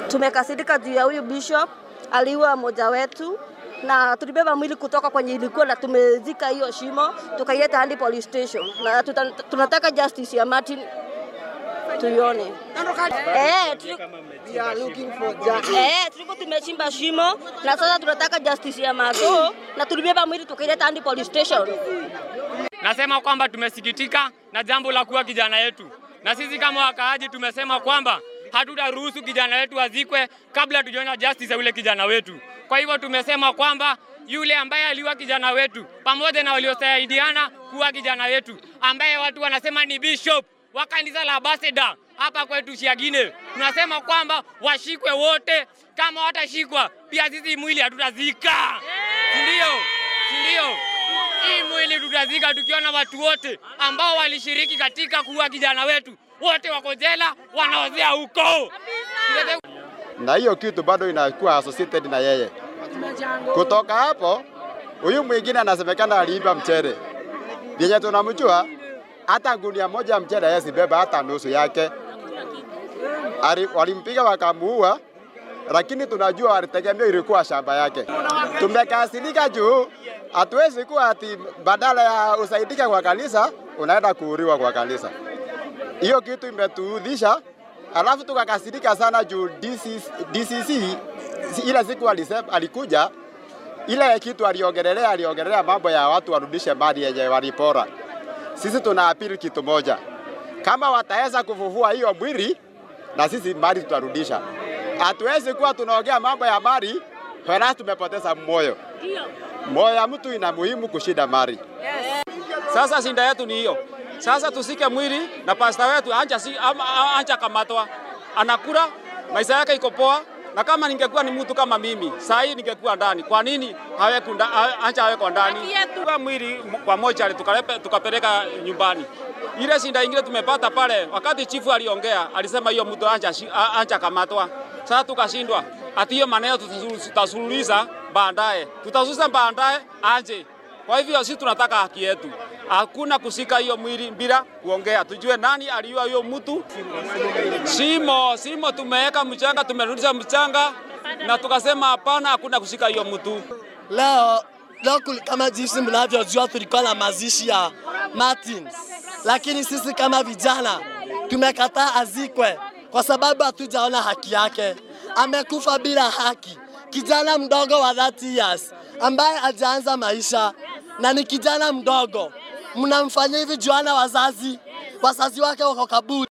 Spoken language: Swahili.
tumekasirika juu ya huyu bishop aliua mmoja wetu na tulibeba mwili kutoka kwenye ilikuwa na tumezika hiyo shimo tukaileta hadi police station, na tuta, tunataka justice ya Martin tuione. Eh, tuli- eh, tulikuwa tumechimba shimo na sasa tunataka justice ya Mago na tulibeba mwili tukaileta hadi police station. Nasema kwamba tumesikitika na jambo la kuwa kijana yetu, na sisi kama wakaaji tumesema kwamba hatutaruhusu kijana wetu azikwe kabla tujaona justice ya yule kijana wetu. Kwa hivyo tumesema kwamba yule ambaye aliua kijana wetu pamoja na waliosaidiana kuwa kijana wetu, ambaye watu wanasema ni bishop wa kanisa la Baseda hapa kwetu Shiagine, tunasema kwamba washikwe wote. Kama watashikwa pia sisi mwili hatutazika, si ndio? Si ndio? Hii mwili tutazika tukiona watu wote ambao walishiriki katika kuua kijana wetu, wote wako jela, wanaozea huko. na hiyo kitu bado inakuwa associated na yeye. Kutoka hapo, huyu mwingine anasemekana aliiba mchele, vyenye tunamjua hata gunia moja ya mchele yeye sibeba hata nusu yake. Ali- Walimpiga wakamuua, lakini tunajua walitegemea ilikuwa shamba yake. Tumekasirika juu hatuwezi kuwa ati badala ya usaidike kwa kanisa unaenda kuuriwa kwa kanisa. Hiyo kitu imetuudhisha, alafu tukakasirika sana juu DCC, DCC ile siku alisema, alikuja ile kitu aliongelelea, aliongelelea mambo ya watu warudishe mali yenye walipora. Sisi tuna apili kitu moja, kama wataweza kufufua hiyo mwili na sisi mali tutarudisha. Hatuwezi kuwa tunaongea mambo ya mali halafu tumepoteza moyo. Moyo ya mtu ina muhimu kushinda mali. Sasa shinda yetu ni hiyo. Sasa tusike mwili na pasta wetu anja, si, ama, a- anja kamatwa, anakula maisha yake iko poa, na kama ningekuwa ni mtu kama mimi saa hii ningekuwa ndani. Kwa nini haweku nda, a- anja haweko ndani? Kwa mwili m- kwa moja tukalepe, tukapeleka nyumbani. Ile shinda ingine tumepata pale, wakati chifu aliongea alisema hiyo mtu anja, shi- a- anja kamatwa. Sasa tukashindwa ati hiyo maneno tutasulu- tutasuluhisha baadaye, tutasuluhisha baadaye anje kwa hivyo sisi tunataka haki yetu, hakuna kusika hiyo mwili bila kuongea, tujue nani aliua hiyo mtu. Simo simo, tumeweka mchanga, tumerudisha mchanga na tukasema hapana, hakuna kushika hiyo mtu. Leo, leo kuli- kama jinsi mnavyojua tulikuwa na mazishi ya Martin, lakini sisi kama vijana tumekataa azikwe kwa sababu hatujaona haki yake. Amekufa bila haki, kijana mdogo wa 30 years ambaye hajaanza maisha na ni kijana mdogo. Mnamfanyia hivi juana wazazi, wazazi wake wako kaburi.